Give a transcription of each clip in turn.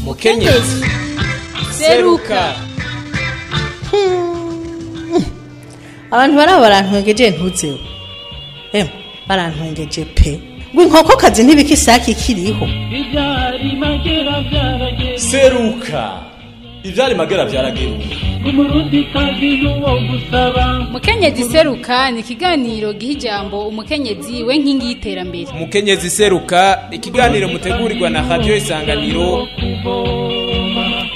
mukenyezi seruka abantu baraba barantwengeje ntuzeho emwe barantwengeje pe ngo inkokokazi ntibika isake ikiriho Ibyari magera byarageze seruka ivyari magera vyarageruka umurundi kazi n'uwo gusaba mukenyezi seruka ni ikiganiro giha ijambo umukenyezi we nkingi y'iterambere mukenyezi seruka ikiganiro mutegurirwa na radio isanganiro kuvoma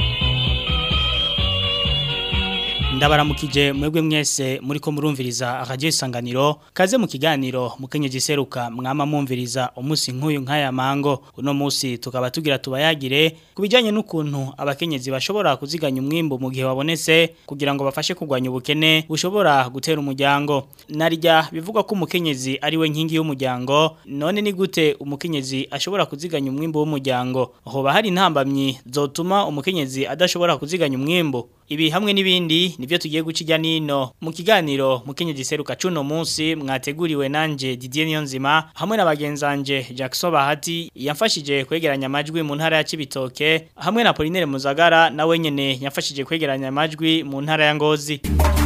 ndabaramukije mwebwe mwese muriko murumviriza radio isanganiro kaze mu kiganiro mukenyezi seruka mwama mumviriza umunsi nk'uyu nk'aya mango uno munsi tukaba tugira tubayagire kubijanye n'ukuntu abakenyezi bashobora kuziganya umwimbo mu gihe wabonetse kugira ngo bafashe kugwanya ubukene bushobora gutera umuryango narya bivuga ko umukenyezi ari we nkingi y'umuryango none ni gute umukenyezi ashobora kuziganya umwimbo w'umuryango hoba hari intambamyi zotuma umukenyezi adashobora kuziganya umwimbo ibi hamwe n'ibindi nivyo tugiye guca ijya nino mu kiganiro mukenyezi seruka cuno munsi mwateguriwe nanje Didier Niyonzima hamwe na bagenzanje Jackson Bahati yamfashije kwegeranya amajwi mu ntara ya Cibitoke hamwe na Pauline Muzagara nawe nyene yamfashije kwegeranya amajwi mu ntara ya Ngozi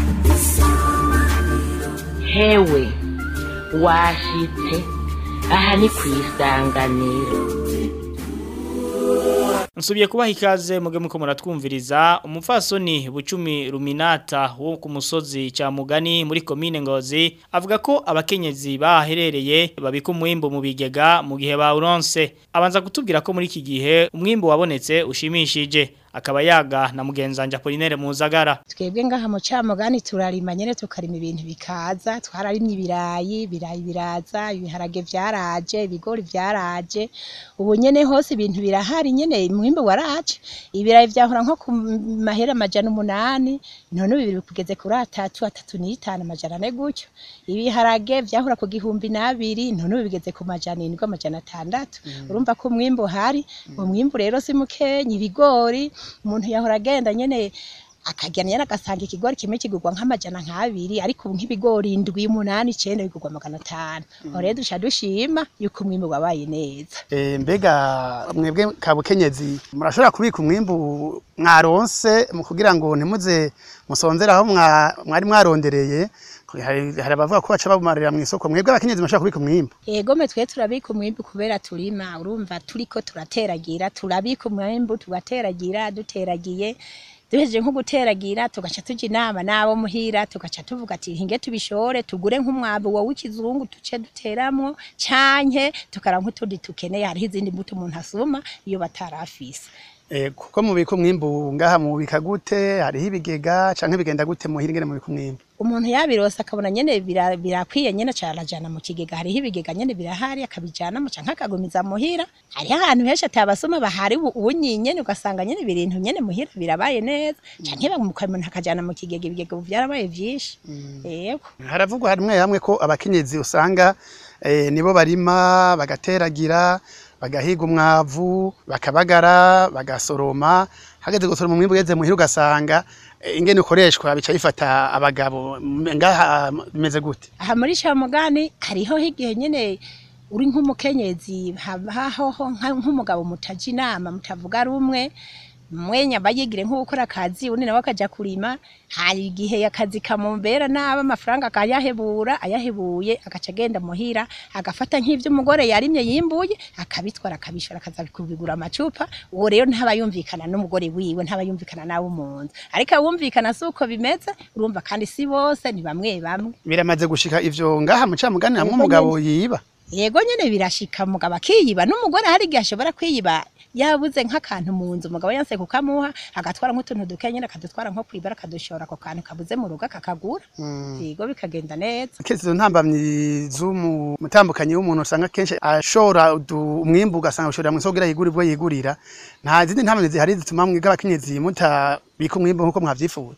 hewe washitse aha ni ku isanganiro Nsubiye kubaha ikaze muge muko muratwumviriza umupfasoni bucumi ruminata wo ku musozi ca mugani muri komine ngozi avuga ko abakenyezi baherereye babika umwimbo mu bigega mu gihe bawuronse abanza kutubwira ko muri iki gihe umwimbo wabonetse ushimishije akaba yaga na mugenzanja Apollinaire Muzagara twebwe ngaha mu camugani turarima nyene tukarima ibintu bikaza twararimye ibirayi ibirayi biraza ibiharage vyaraje ibigori vyaraje ubu nyene hose ibintu birahari nyene mwimbo waraje ibirayi vyahora nko ku mahera amajana umunani none ubu biri kugeze kuri atatu atatu n'itanu amajana ane gutyo ibiharage vyahora ku gihumbi n'abiri none ubu bigeze ku majana indwi amajana atandatu urumva ko umwimbo uhari umwimbo rero si mukenyi ibigori umuntu yahora agenda nyene akagenda nyene agasanga ikigori kimwe kigurwa nk'amajana nk'abiri ariko ubu nk'ibigori indwi umunani icenda bigurwa magana atanu aho rero duca dushima yuko umwimbu wabaye neza Eh, mbega mwebwe kabukenyezi murashobora kubika umwimbu mwaronse mu kugira ngo ntimuze musonzere aho mwa- mwari mwarondereye hari hari abavuga ko baca babumarira mu isoko mwebwe abakenyezi murashobora kubika umwimbu Ego me twe turabika umwimbu kubera turima urumva turiko turateragira turabika umwimbu tugateragira duteragiye duhejeje nko guteragira tugaca tuja inama n'abo muhira tugaca tuvuga ati hinge tubishore tugure nk'umwabu wowe w'ikizungu tuce duteramwo canke tukaranka utundi tukeneye hariho izindi mbuto umuntu asuma iyo batarafise Eh, kuko mubika umwimbu ngaha mubika gute hariho ibigega canke bigenda gute muhira ingene mubika umwimbu umuntu yabirose akabona nyene bira- birakwiye nyene carajana mu kigega hariho ibigega nyene birahari akabijanamo canke akagumiza muhira hariho ahantu henshi atabasoma bahari ubu ubu nyene ugasanga nyene ibintu nyene muhira birabaye neza canke bamukamuna akajana mu kigega ibigega ubu vyarabaye vyinshi yego haravugwa hamwe hamwe ko abakenyezi usanga eh, nibo barima bagateragira bagahiga umwavu bakabagara bagasoroma hageze gusoroma umwimbu ugeze muhira ugasanga eh, ingene ukoreshwa bica bifata abagabo M- ngaha bimeze gute aha muri camugani hariho igihe nyene uri nk'umukenyezi habaho nka- nk'umugabo mutaja inama mutavuga rumwe mwenya bayigire nko gukora akazi undi nawe akaja kurima hari igihe akazi kamumbera naba amafaranga akayahebura ayahebuye agaca agenda muhira agafata nk'ivyo umugore yarimye yimbuye akabitwara akabishora akaza kubigura amacupa uwo rero ntaba yumvikana n'umugore wiwe ntaba yumvikana nawe mu nzu ariko abumvikana si uko bimeze urumva kandi si bose ni bamwe bamwe biramaze gushika ivyo ngaha mucamugani hamwe Yego umugabo yiba yego nyene birashika mugabo akiyiba n'umugore hari igihe ashobora kwiyiba yabuze nk'akantu mu nzu umugabo yanse kukamuha agatwara nk'utuntu duke nyene akadutwara nko kwibara akadushora ako kantu kabuze mu rugo akakagura yego bikagenda neza kezi izo ntambamyi z'umutambukanyi w'umuntu usanga kenshi ashora udu- umwimbu ugasanga ushorera mu isoko kugira yigure ubwo yigurira nta zindi ntambamyi zihari zituma mwebwe abakenyezi mutabika umwimbu nk'uko mwavyifuza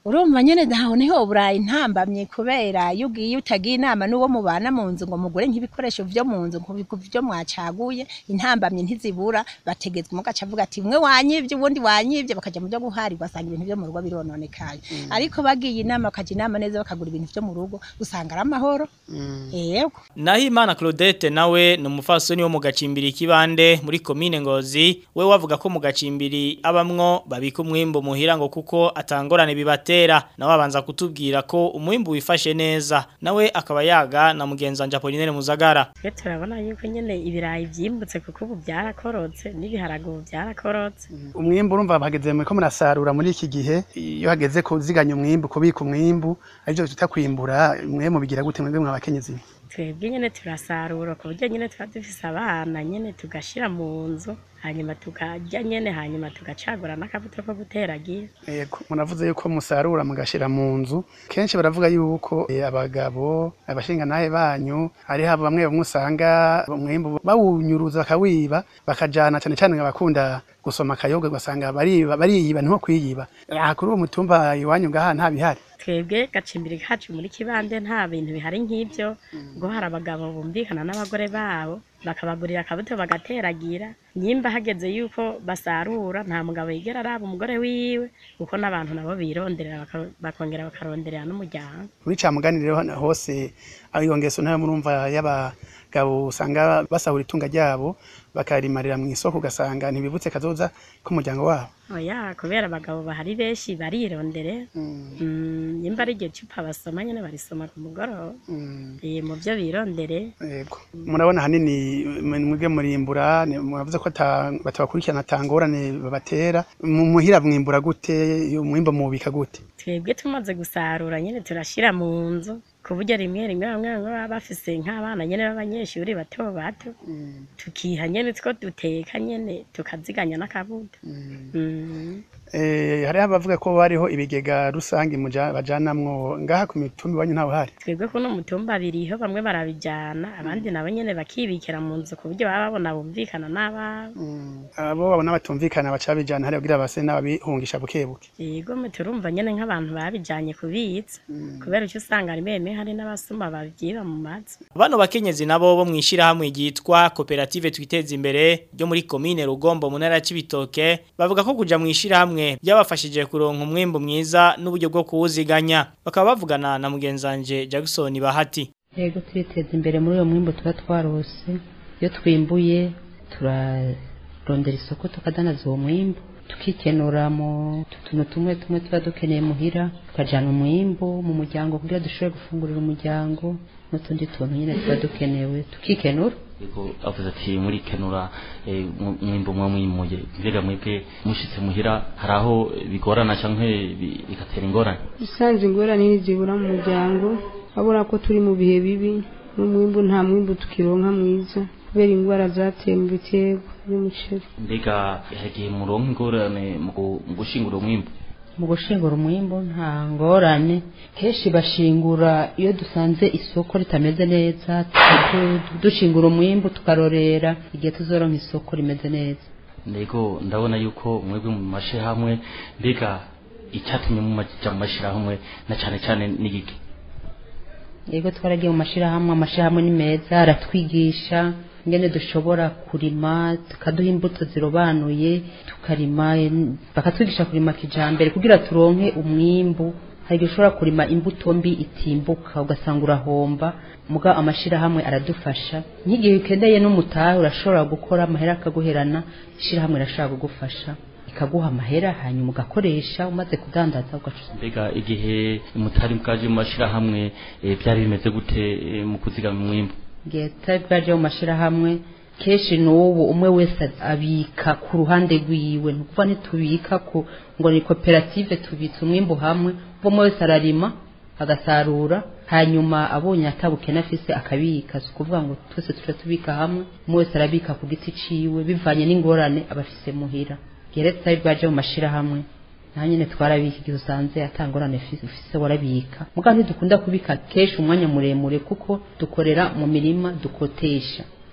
urumva nyene ntaho niho burayi ntambamye kubera iyo ugiye utagiye inama n'uwo mubana mu nzu ngo mugure nk'ibikoresho vyo mu nzu ngo vyo mwacaguye intambamye ntizibura bategetswe mugaca avuga ati mwe wanyivye ubundi wanyivye bakaja mu byo guhari ugasanga ibintu vyo mu rugo birononekaye ariko bagiye inama bakaja inama neza bakagura ibintu vyo mu rugo usanga ari amahoro yego Nahimana Claudette nawe ni umufasoni wo mu gacimbiri kibande muri komine Ngozi we wavuga ko mu gacimbiri abamwo babika umwimbo muhira ngo kuko atangorane bibatera nawe abanza kutubwira ko umwimbo wifashe neza nawe akaba yaga na mugenza wanje Apollinaire Muzagara twe turabona yuko nyene ibirayi vyimbutse kuko ubu byarakorotse n'ibiharage ubu byarakorotse umwimbu urumva bahageze muri ko murasarura muri iki gihe iyo hageze kuziganya umwimbu kubika umwimbu arivyo twita kwimbura mwe mubigira gute mwebwe mwabakenyezi twebwe nyene turasarura ku buryo nyene tuba dufise abana nyene tugashira mu nzu hanyuma tukarya nyene hanyuma tugacagura n'akabuto ko guteragira Yego munavuze yuko musarura mugashira mu nzu kenshi baravuga yuko eh, abagabo abashinga nahe banyu ari habo bamwe bamwe usanga umwimbu bawunyuruza bakawiba bakajana cyane cyane abakunda gusoma akayoga ugasanga bariba bariyiba ntiho kwiyiba aha kuri uwo mutumba iwanyu ngaha nta bihari twebwe gacimbiri kacu muri kibande nta bintu bihari nk'ibyo ngo hari abagabo bumvikana n'abagore babo bakabagurira akabuto bagateragira nyimba hageze yuko basarura nta mugabo yigera araba umugore wiwe kuko n'abantu nabo bironderera baka- bakongera bakaronderera n'umuryango muri ca muganire rero hose aho iyo ngeso nayo murumva y'abagabo usanga basahura itunga ryabo bakarimarira mu isoko ugasanga ntibibutse kazoza k'umuryango wabo oya kubera abagabo bahari benshi barirondere Mm, nyimba ari igihe cupa basoma nyene barisoma ku mugoroba Eh, mu byo birondere Yego. Murabona hanini mwebwe murimbura ni- muravuze ko ata- batabakurikirana atangorane babatera mu muhira mwimbura gute iyo mwimbo mubika gute twebwe tumaze gusarura nyene turashira mu nzu ku buryo rimwe rimwe bamwe bamwe baba bafise nk'abana nyene b'abanyeshuri bato bato tukiha nyene two duteka nyene tukaziganya n'akabuto Mm. Eh, hariho abavuga ko bariho ibigega rusange muja- bajanamwo ngaha ku mitumba iwanyu ntawe hari twebwe kuno mutumba biriho bamwe barabijana abandi nabo nyene bakibikira mu nzu ku buryo baba babona bumvikana n'ababo abo babona batumvikana baca babijana hariya kugira base n'ababihungisha buke buke yego mwe turumva nyene nk'abantu babijanye kubitsa kubera icyo usanga rimwe rimwe hari n'abasuma babyiba mu mazu Bano bakenyezi nabo bo mwishira hamwe ryitwa Koperative Twiteza Imbere ryo muri komine Rugombo mu ntara ya Cibitoke bavuga ko kuja mwishira hamwe byabafashije kuronka umwimbo mwiza n'uburyo bwo kuwuziganya bakaba bavugana na mugenzanje Jackson Bahati yego turiteza imbere muri uyo mwimbo tuba twarose iyo twimbuye turarondera isoko tukadanaza uwo mwimbo tukikenura mu tuntu tumwe tumwe tuba dukeneye muhira tukajana umwimbo mu muryango kugira dushobore gufungurira umuryango n'utundi tuntu nyine tuba dukenewe tukikenura Yego avuze ati muri kenura eh, mu- mwimbo mwa mwimuye mbega mwebwe mushitse muhira hari aho bigorana canke bi- bigatera ingorane usanze ingorane ntizibura mu muryango abura ko turi mu bihe bibi n'umwimbu nta mwimbu tukironka mwiza kubera indwara zateye mu biterwa by'umuceri mbega hagiye muronka ingorane mu gu- mu gushingura umwimbo mu gushingura umwimbo nta ngorane kenshi bashingura iyo dusanze isoko ritameze neza tu- dushingura umwimbo tukarorera igihe tuzoronka isoko rimeze neza ndego ndabona yuko mwebwe mu mashirahamwe mbega icyatumye mumaja mu mashirahamwe na cane cane n'igiki yego twaragiye mu mashirahamwe amashirahamwe ni meza aratwigisha ingene dushobora kurima tukaduha imbuto zirobanuye tukarima en- bakatwigisha kurima kijambere kugira turonke umwimbu hari igihe ushobora kurima imbuto mbi itimbuka ugasanga urahomba muga amashirahamwe aradufasha nk'igihe ukeneye n'umutahe urashobora gukora amahera akaguherana ishirahamwe rirashobora kugufasha ikaguha amahera hanyuma ugakoresha umaze kudandaza ugacuza mbega igihe mutari bwaje mu mashirahamwe eh, byari bimeze gute eh, mu kuzigama umwimbo igihe tutari bwaje mu mashirahamwe kenshi n'ubu umwe wese abika ku ruhande rwiwe ni ukuvuga ntitubika ku ngo ni koperative tubitse umwimbu hamwe ubwo umwe wese ararima agasarura hanyuma abonye atabukene afise akabika si ukuvuga ngo twese tuca tubika hamwe umwe wese arabika ku giti ciwe bivanye n'ingorane aba afise muhira igihe rero tutari bwaje mu mashirahamwe naho nyine twarabika igihe usanze atangorane ufise ufise warabika muga ntidukunda kubika kenshi umwanya muremure kuko dukorera mu mirima dukotesha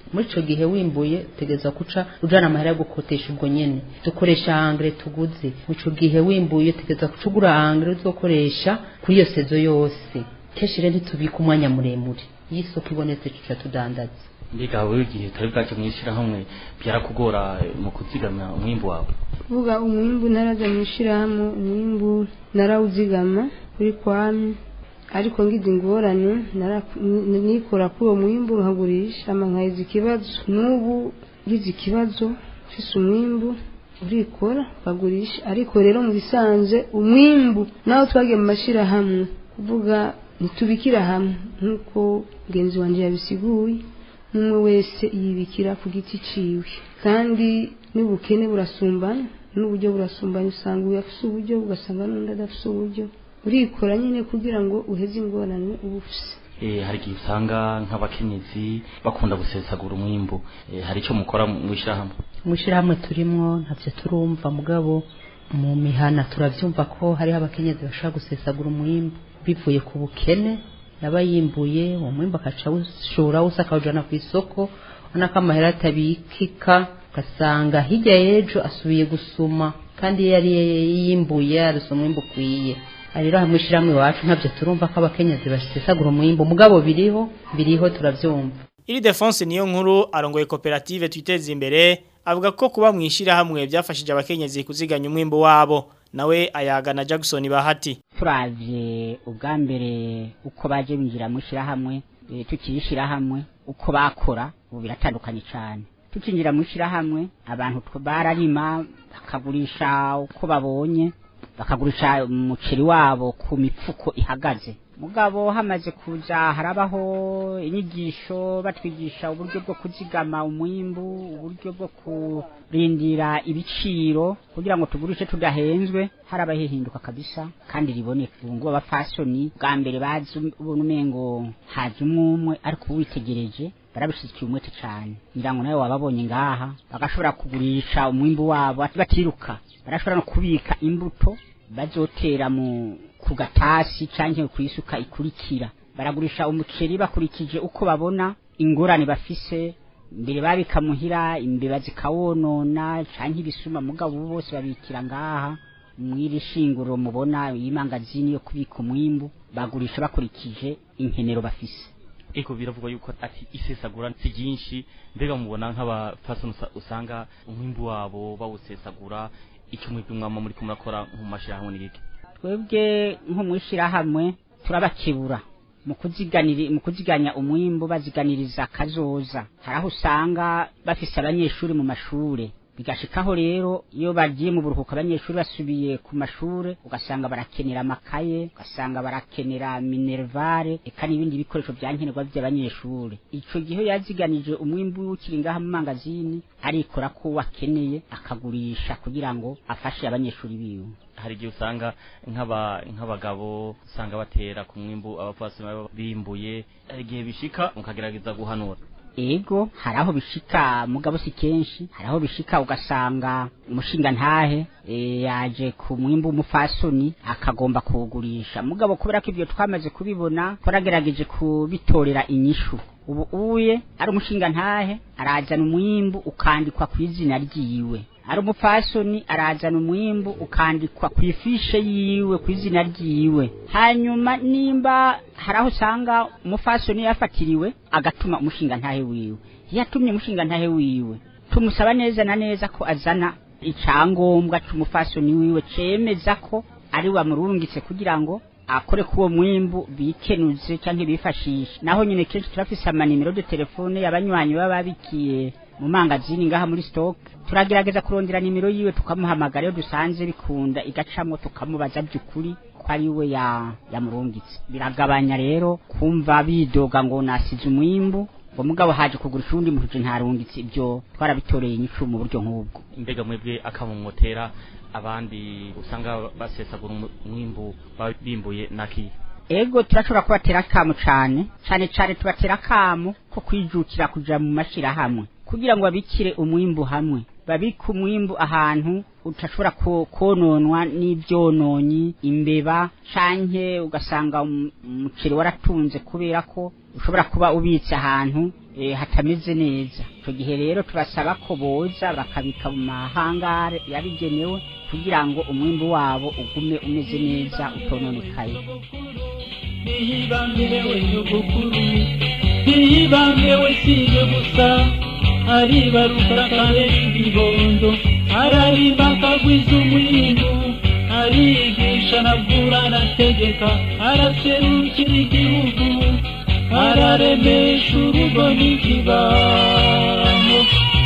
muri ico gihe wimbuye utegereza kuca ujana amahera yo gukotesha ubwo nyene dukoresha angre tuguze mu ico gihe wimbuye utegereza kuca ugura angre uzokoresha kuri iyo sezo yose kenshi rero ntitubika umwanya muremure iyo isoko ibonetse tuca tudandaza mbega wowe igihe utari bwaje mw'ishirahamwe byarakugora eh, mu kuzigamya umwimbu wawe kuvuga umwimbu naraza mu ishyirahamwe umwimbu narawuzigama kuri kwami ariko ngize ingorane nara- n- nikora kuri uwo mwimbu nkagurisha ama nkaheza ikibazo n'ubu ngize ikibazo mfise umwimbu urikora ukagurisha ariko rero mu bisanzwe umwimbu naho twagiye mu mashyirahamwe kuvuga ntitubikira hamwe nk'uko mugenzi wanjye yabisiguye umwe wese yibikira ku giti ciwe kandi n'ubukene burasumbana n'uburyo burasumbana usanga uyu afise uburyo ugasanga n'undi adafise uburyo urikora nyine kugira ngo uheze ingorane uba ufise Eh, hari igihe usanga nk'abakenyezi bakunda gusesagura umwimbu Eh, hari icyo mukora mu ishyirahamwe mu ishyirahamwe turimwo ntavyo turumva mugabo mu mihana turavyumva ko hariho abakenyezi bashobora gusesagura umwimbu bivuye ku bukene yaba yimbuye uwo mwimbu akaca awushora wose akawujana ku isoko ubona ko amahera atabikika ugasanga hirya y'ejo asubiye gusuma kandi iyo yari yimbuye yarose umwimbu ukwiye rero hamwe ishyirahamwe iwacu ntavyo turumva ko abakenyezi basesagura umwimbu mugabo biriho biriho turavyumva Iri Defonse niyo nkuru arongoye koperative twiteze imbere avuga ko kuba mwishira hamwe byafashije abakenyezi kuziganya umwimbo wabo nawe ayagana Jackson Bahati turavye ubwa mbere uko baje binjira mu shirahamwe e, tukirishira hamwe uko bakora ubu biratandukanye cyane tukinjira mu shirahamwe abantu tw- bararima bakagurisha uko babonye bakagurisha umuceri wabo ku mifuko ihagaze mugabo hamaze kuza harabaho inyigisho batwigisha uburyo bwo kuzigama umwimbu uburyo bwo kurindira ibiciro kugira ngo tugurishe tudahenzwe harabaho ihinduka kabisa kandi riboneka ubu ngubu abafasoni bwa mbere bazi ubona umengo haje umwumwe ariko ubu witegereje barabishikiye umwete cyane ngira ngo nawe wababonye ngaha bagashobora kugurisha umwimbu wabo batiruka barashobora no kubika imbuto bazotera mu ku gatasi canke ku isuka ikurikira baragurisha umuceri bakurikije uko babona ingorane bafise mbere babika muhira imbeba zikawonona canke ibisuma mugabo ubu bose babikira ngaha mwiri shinguro mubona imangazini yo kubika umwimbu bagurisha bakurikije inkenero bafise eko biravugwa yuko ati isesagura si ryinshi mbega mubona nk'abafasoni usa- usanga umwimbu wabo bawusesagura icyo mwebwe mwama muri kumurakora mu mashirahamwe n'igiki twebwe nko mwishirahamwe turabakebura mu kuziganira mu kuziganya umwimbu baziganiriza kazoza hari aho usanga bafise abanyeshuri mu mashure bigashikaho rero iyo bagiye mu buruhuko abanyeshuri basubiye ku mashure ugasanga barakenera amakaye ugasanga barakenera minervare eka n'ibindi bikoresho byankenerwa by'abanyeshuri ico gihe yaziganije umwimbu ukiri ngaha mu mangazini arikora ko wakeneye akagurisha kugira ngo afashe abanyeshuri biwe hari igihe usanga nk'aba nk'abagabo usanga batera ku mwimbu abapfasoni baba bimbuye hari igihe bishika mukagerageza guhanura ego hari aho bishika mugabo si kenshi hari aho bishika ugasanga umushinga ntahe e, yaje ku mwimbu umufasoni akagomba kuwugurisha mugabo kubera ko ibyo twamaze kubibona twaragerageje kubitorera inyishu ubu uye ari umushinga ntahe arazana umwimbu ukandikwa ku izina ryiwe ari umupfasoni arazana umwimbu ukandikwa ku ifishe yiwe ku izina ryiwe hanyuma nimba hari aho usanga umupfasoni yafatiriwe agatuma umushinga ntahe wiwe iyo atumye umushinga ntahe wiwe tumusaba neza na neza ko azana icyangombwa cy'umupfasoni wiwe cemeza ko ari wamurungitse kugira ngo akore kuwo mwimbu bikenuze cyangwa bifashishe naho nyine kenshi turafise amanimero de telefone y'abanywanyi baba babikiye mu mangazini ngaha muri stock turagerageza kurondera nimero yiwe tukamuhamagara iyo dusanze bikunda igacamo tukamubaza by'ukuri ko ari we ya yamurungitse biragabanya rero kumva bidoga ngo nasize umwimbu ngo mugabo haje kugurisha uwundi muntu ntarungitse ibyo twarabitoreye inyishu mu buryo nk'ubwo mbega mwebwe akamumotera abandi usanga basesagura umu- umwimbu baba bimbuye naki ego turashobora kubatera akamu cane cane cane tubatera akamu ko kwijukira kuja mu mashirahamwe kugira ngo babikire umwimbu hamwe babike umwimbu ahantu utashobora ko- kononwa n'ivyononyi imbeba canke ugasanga um- umuceri waratunze kubera ko ushobora kuba ubitse ahantu eh, hatameze neza icyo gihe rero tubasaba ko boza bakabika mu mahangare yabigenewe kugira ngo umwimbu wabo ugume umeze neza utononekaye ntiyibambirewe nyogokuru ntiyibambirewe siye gusa aribaruka kare ibibondo ararimba akagwiza umwindu arigisha nabwura arategeka araserukira igihugu araremesha urugo n'ikibano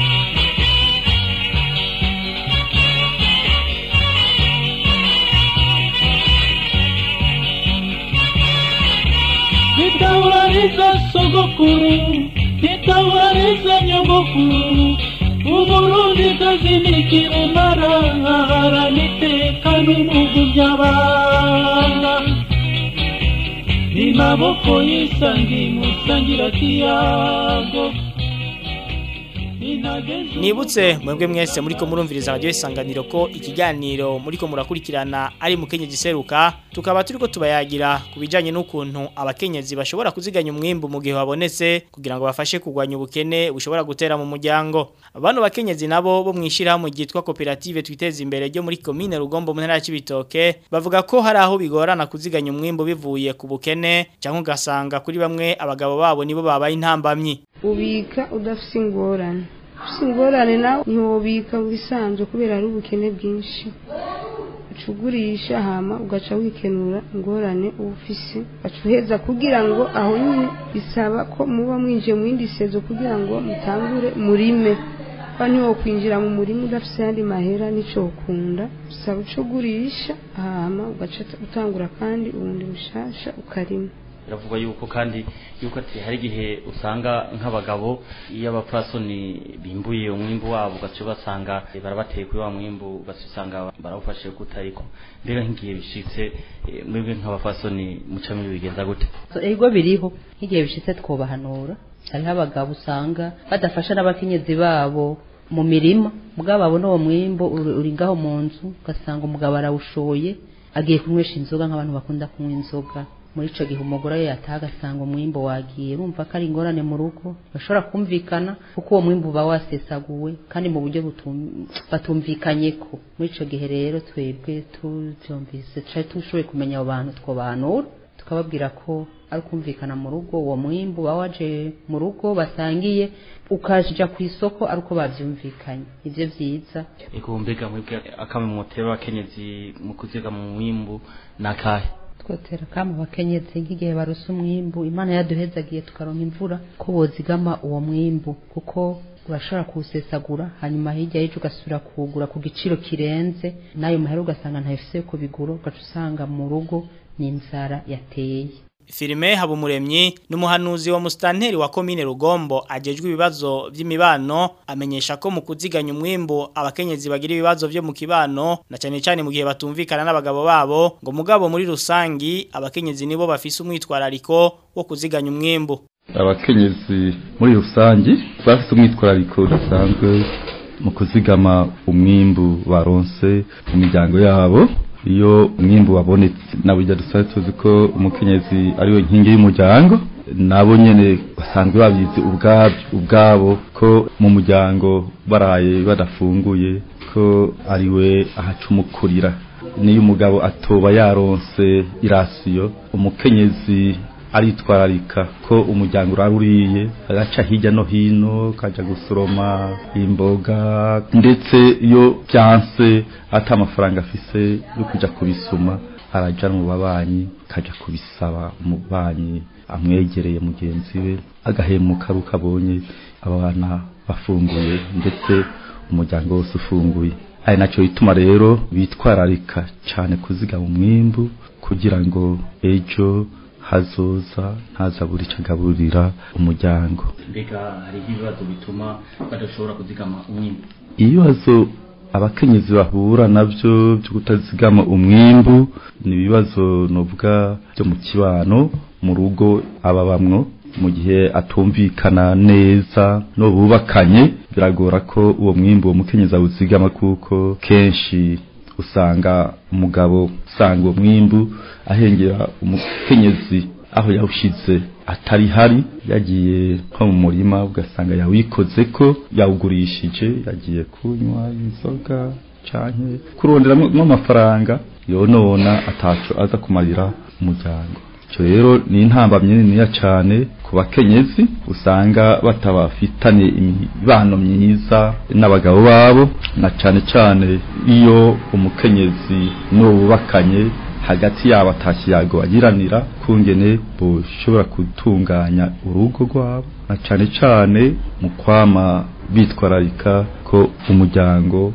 nitawariza sogokuru nitawariza nyogokuru uburundi kazi nikirumara haraniteka n'umugu by'abana ni maboko y'isangi musangira kiyago Nibutse mwebwe mwese muriko murumviriza radio isanganiro ko ikiganiro muriko murakurikirana ari mukenyezi seruka tukaba turiko tubayagira kubijanye n'ukuntu abakenyezi bashobora kuziganya umwimbu mu gihe wabonetse kugira ngo bafashe kugwanya ubukene bushobora gutera mu muryango bano bakenyezi nabo bo mwishira mu gitwa koperative twiteza imbere ryo muri commune Rugombo mu ntara y'Ibitoke bavuga ko hari aho bigorana kuziganya umwimbu bivuye ku bukene cyangwa ugasanga kuri bamwe abagabo babo nibo babaye intambamyi ubika udafite ingorane ufite ingorane nawe ntiwobika bisanzwe kubera ari ubukene bwinshi uca ugurisha hama ugaca wikenura ingorane uba ufise ugaca uheza kugira ngo aho nyine bisaba ko muba mwinjiye mu yindi sezo kugira ngo mutangure murime kuba ntiwokwinjira mu murima udafite ayandi mahera n'icyo ukunda bisaba uca ugurisha hama ugaca utangura kandi ubundi bushasha ukarima biravugwa yuko kandi yuko ati hari igihe usanga nk'abagabo iyo abapfasoni bimbuye umwimbu wabo ugaca basanga barabateye kuri wa mwimbu ugaca usanga barawufashe kutariko mbega nk'igihe bishitse eh, mwebwe nk'abapfasoni muca bigenza gute ego biriho nk'igihe bishitse twobahanura hariho abagabo usanga badafasha n'abakenyezi babo mu mirima mugabo babona uwo mwimbo uri uri ngaho mu nzu ugasanga umugabo arawushoye agiye kunywesha inzoga nk'abantu bakunda kunywa inzoga muri ico gihe umugore we yataha agasanga umwimbo wagiye urumva ko ari ingorane mu rugo bashobora kumvikana kuko uwo mwimbo uba wasesaguwe kandi mu buryo butum- batumvikanyeko muri ico gihe rero twebwe tuvyumvise cari tushoboye kumenya abo bantu twobanura tukababwira ko ari ukumvikana mu rugo uwo mwimbu uba waje mu rugo basangiye ukaja ku isoko ari uko bavyumvikanye ivyo vyiza ego mbega mwebwe akamwe mutera abakenyezi mu kuziga mu mwimbu nakahe twotera kama abakenyezi nk'igihe barose umwimbu imana yaduhezagiye tukaronka imvura ko bozigama uwo mwimbu kuko urashobora kuwusesagura hanyuma hirya y'ejo ugasubira kuwugura ku giciro kirenze n'ayo mahera ugasanga ntayifise yo kubigura ugaca usanga mu rugo ni inzara yateye Filime Habumuremyi n'umuhanuzi wa mustanteri wa komine Rugombo ajejwe ibibazo by'imibano amenyesha ko mu kuziganya umwimbo abakenyezi bagira ibibazo byo mu kibano na cyane cyane mu gihe batumvikana n'abagabo babo ngo mugabo muri rusangi abakenyezi nibo bafise umwitwarariko wo kuziganya umwimbo abakenyezi muri rusangi bafite umwitwarariko udasanzwe mu kuzigama umwimbu baronse mu miryango yabo iyo umwimbu wabonetse nabo ijya dusanzwe tuzi ko umukenyezi ariwe nkingi y'umuryango nabo nyene basanzwe babizi ubwabyo ubwabo ko mu muryango baraye badafunguye ko ariwe ahacumukurira niyo umugabo atoba yaronse irasiyo umukenyezi aritwararika ko umuryango uraruriye agaca hirya no hino kaja gusoroma imboga ndetse iyo byanse ata amafaranga afise yo kuja kubisuma araja mu babanyi kaja kubisaba umubanyi amwegereye mugenzi we agahemuka ari uko abonye abana bafunguye ndetse umuryango wose ufunguye ari nacyo bituma rero bitwararika cyane kuzigama umwimbu kugira ngo ejo hazoza ntazabura icyo agaburira umuryango mbega hari ibibazo bituma badashobora kuzigama umwimbu ibibazo abakenyezi bahura nabyo byo kutazigama umwimbu ni ibibazo novuga byo mu kibano mu rugo ababamwo mu gihe atumvikana neza no bubakanye biragora ko uwo mwimbu uwo mukenyezi awuzigama kuko kenshi usanga umugabo usanga uwo mwimbu ahengera umukenyezi aho yawushize atari hari yagiye nko mu murima ugasanga yawikoze ko yawugurishije yagiye kunywa inzoga canke kuronderamwo amafaranga yonona ataco aza kumarira umuryango icyo rero ni intambamyi niniya cyane ku bakenyezi usanga batabafitanye imibano myiza n'abagabo babo na cyane cyane iyo umukenyezi n'ububakanye hagati yabo atakiyago bagiranira kungene bushobora gutunganya urugo rwabo na cyane cyane mu kwama bitwararika ko umuryango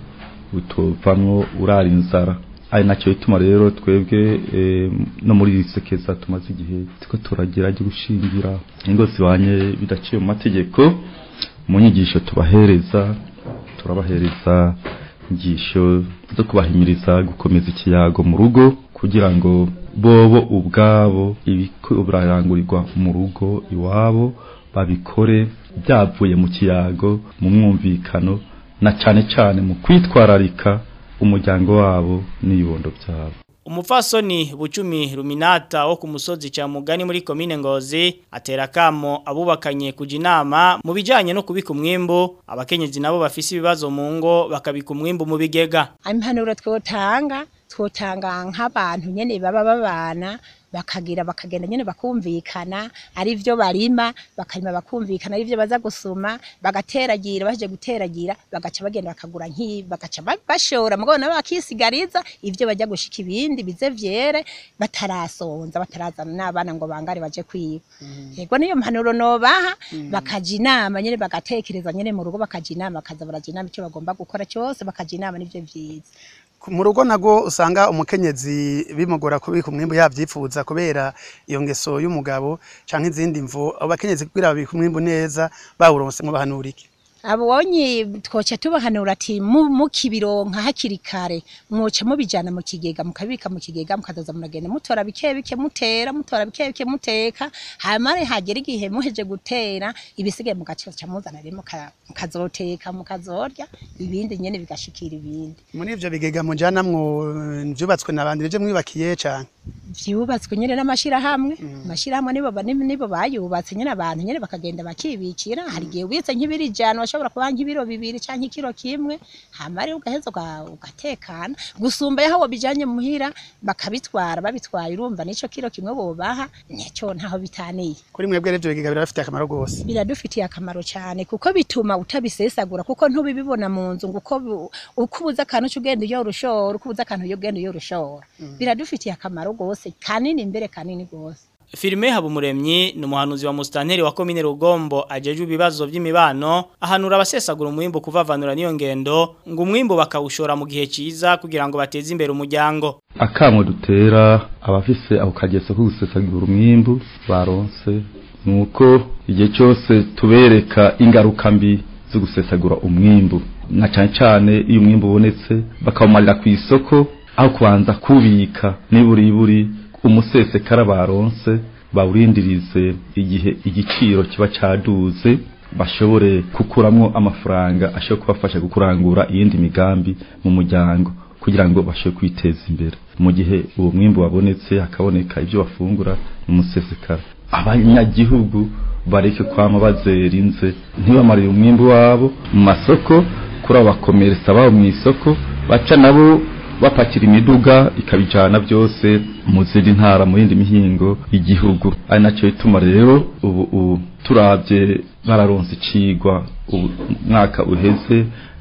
utovamwo urara inzara ari nacyo bituma rero twebwe no muri iri sekeza tumaze igihe tuko turagira ryo gushingira ingo zibanye bidaciye mu mategeko mu nyigisho tubahereza turabahereza inyigisho zo kubahimiriza gukomeza ikiyago mu rugo kugira ngo bobo ubwabo ibiko birarangurirwa mu rugo iwabo babikore byavuye mu kiyago mu mwumvikano na cyane cyane mu kwitwararika umuryango wabo n'ibibondo byabo umupfasoni bucumi ruminata wo ku musozi cya mugani muri komine ngozi atera kamo abubakanye kujya inama mu bijyanye no kubika umwimbu abakenyezi nabo bafise ibibazo mu ngo bakabika umwimbu mu bigega impanuro twotanga twotanga nk'abantu nyene baba babana bakagira bakagenda nyene bakumvikana ari byo barima bakarima bakumvikana ari byo baza gusuma bagateragira baje guteragira bagaca bagenda bakagura nki bagaca bashora mugo nabo bakisigariza ivyo bajya gushika ibindi bize vyere batarasonza batarazana n'abana ngo bangare baje kwiba yego niyo mpanuro nobaha bakaja inama nyene bagatekereza nyene mu rugo bakaja inama bakaza baraja inama icyo bagomba gukora cyose bakaja inama nivyo vyiza mu rugo nago usanga umukenyezi bimugora kubika umwimbu yavyifuza kubera iyo ngeso y'umugabo canke izindi mvo abo bakenyezi kugira babika umwimbu neza bawuronse mu bahanurike abonye twoca tubahanura ati mukibironka hakiri kare mwoca mubijana mu kigega mukabika mu kigega mukazaza muragenda mutora bike bike mutera mutora bike bike muteka hanyuma hagera igihe muheje gutera ibisigaye mugaca muzana rero mukazoteka mukazorya ibindi nyene bigashikira ibindi muri ivyo bigega mujana mwo vyubatswe n'abandi bije mwubakiye cane vyubatswe nyene n'amashirahamwe amashirahamwe nibo nibo bayubatse nyene abantu nyene bakagenda bakibikira hari igihe ubitse nk'ibiri jana washobora kuba nk'ibiro bibiri canke ikiro kimwe hama rero ugaheza ugatekana gusumba yaho bijanye muhira bakabitwara babitwaye urumva nico kiro kimwe bobaha nicyo ntaho bitaniye kuri mwebwe rero biga birafitiye akamaro gose biradufitiye akamaro cyane kuko bituma utabisesagura kuko ntubibibona mu nzu uko uko ubuza akantu ugenda iyo urushora uko ubuza akantu ugenda iyo urushora biradufitiye akamaro gose kanini imbere kanini gose Filime habumuremyi ni umuhanuzi wa mustanteri wa komine Rugombo ajeje ibibazo by'imibano ahanura abasesagura umwimbo kuvavanura niyo ngendo ngo umwimbo bakawushora mu gihe ciza kugira ngo bateze imbere umuryango akamwe dutera abafise ako kageso ko gusesagura umwimbu baronse nuko igihe cyose tubereka ingaruka mbi zo gusesagura umwimbu na cyane cyane iyo umwimbu ubonetse bakawumarira ku isoko aho kubanza kubika niburiburi umusesekara baronse bawurindirize igihe igiciro kiba caduze bashobore kukuramwo amafaranga ashobora kubafasha gukurangura iyindi migambi mu muryango kugira ngo bashobore kwiteza imbere mu gihe uwo mwimbu wabonetse hakaboneka ibyo bafungura mu musesekara abanyagihugu bareke kwama bazerinze ntibamarire umwimbu wabo mu masoko kuri abo bakomeretsa babo mu isoko baca nabo bapakira imiduga ikabijana byose mu zindi ntara mu yindi mihingo y'igihugu ari nacyo bituma rero ubu ubu turabye bararonse icigwa umwaka uheze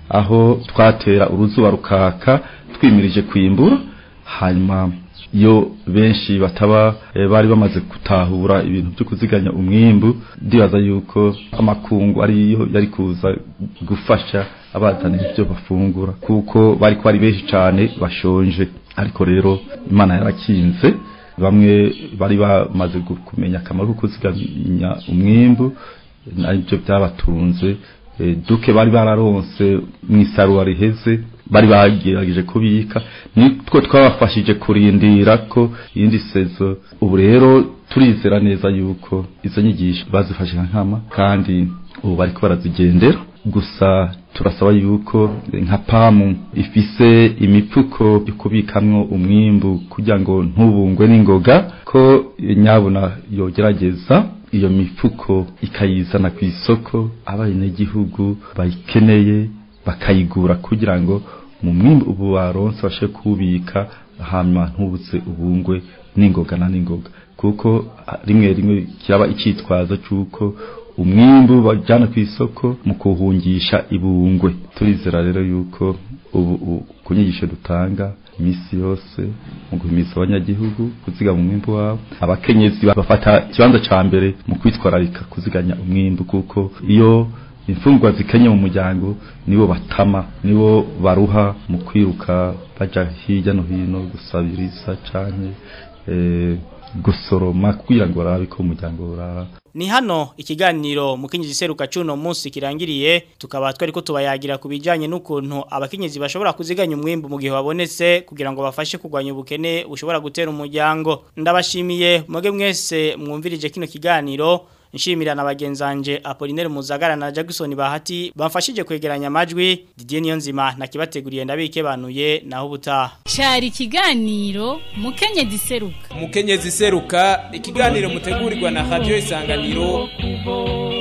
aho twatera uruzuba rukaka twimirije kwimbura hanyuma iyo benshi bataba bari bamaze gutahura ibintu byo kuziganya umwimbu ndibaza yuko amakungu ariyo yari kuza gufasha abazana ibyo bafungura kuko bari ko ari benshi cyane bashonje ariko rero imana yarakinze bamwe bari bamaze kumenya akamaro ko kuziganya umwimbu nabyo byabatunze duke bari bararonse mu isarura riheze bari bagerageje kubika nitwo twabafashije kurindira ko iyindi sezo ubu rero turizera neza yuko izo nyigisho bazifashe nka nkama kandi ubu bariko barazigendera gusa turasaba yuko nka pamu ifise imifuko yo kubikamwo umwimbu kugira ngo ntubungwe n'ingoga ko nyabuna yogerageza iyo mifuko ikayizana ku isoko abenegihugu bayikeneye bakayigura kugira ngo mu mwimbu ubu baronse bashe kubika hanyuma ntubutse ubungwe n'ingoga na n'ingoga kuko rimwe rimwe kiraba icyitwazo cy'uko umwimbu bajyana ku isoko mu kuhungisha ibungwe turizera rero yuko ubu ku nyigisho dutanga iminsi yose mu guhimisa abanyagihugu kuzigama umwimbu wabo abakenyezi bafata ikibanza cya mbere mu kwitwararika kuziganya umwimbu kuko iyo imfungwa zikenye mu muryango nibo batama nibo baruha mu kwiruka bajya hirya no hino gusabiriza cyane gusoroma kugira ngo barabe ko umuryango urara ni hano ikiganiro mukenyezi seruka cuno munsi kirangiriye tukaba twari ko tubayagira kubijanye n'ukuntu abakenyezi bashobora kuziganya umwimbu mu gihe babonetse kugira ngo bafashe kugwanya ubukene bushobora gutera umuryango ndabashimiye muge mwese mwumvirije kino kiganiro nshimira na bagenzanje Apollinaire Muzagara na Jackson Bahati bamfashije kwegeranya amajwi Didier Niyonzima nakibateguriye ndabike banuye naho ubutaha cyari ikiganiro mukenyezi seruka mukenyezi seruka ikiganiro mutegurirwa na radio isanganiro